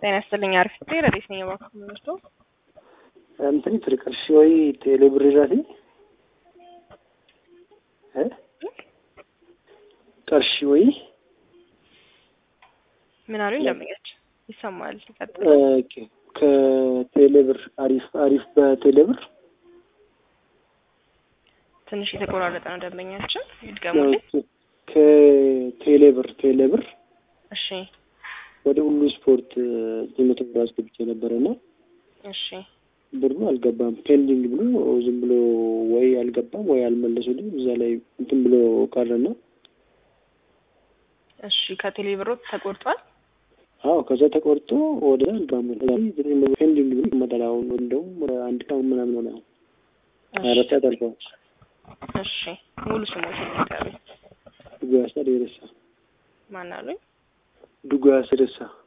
ጤና ይስጥልኝ። አሪፍ ጤ ረዴት ነኝ እባክህ ምንስቶ እንትን ትርቅርሽ ወይ ቴሌብር ራቴ ቀርሺ ወይ ምን አሉኝ? ደንበኛች ይሰማል። ይቀጥል። ኦኬ ከቴሌብር አሪፍ አሪፍ በቴሌብር ትንሽ የተቆራረጠ ነው ደንበኛችን፣ ይድገሙልኝ። ከቴሌብር ቴሌብር እሺ ወደ ሁሉ ስፖርት የመቶ ብር አስገብቼ ነበረ እና እሺ ብሩ አልገባም። ፔንዲንግ ብሎ ዝም ብሎ ወይ አልገባም ወይ አልመለሱልኝ። እዛ ላይ እንትን ብሎ ቀረና እሺ ከቴሌ ብሮት ተቆርጧል። አዎ ከዛ ተቆርጦ ወደ አልጋሙ ፔንዲንግ ብሎ ይመጣል። አሁን እንደውም ወደ አንድ ቀን ምናምን ሆነ። ሀያ አራት ሰዓት አልፈዋል። እሺ ሙሉ ስሞች ይነገሩኝ። ዱጉያሳ ደረሳ ማን አሉኝ? ዱጉያሳ ደረሳ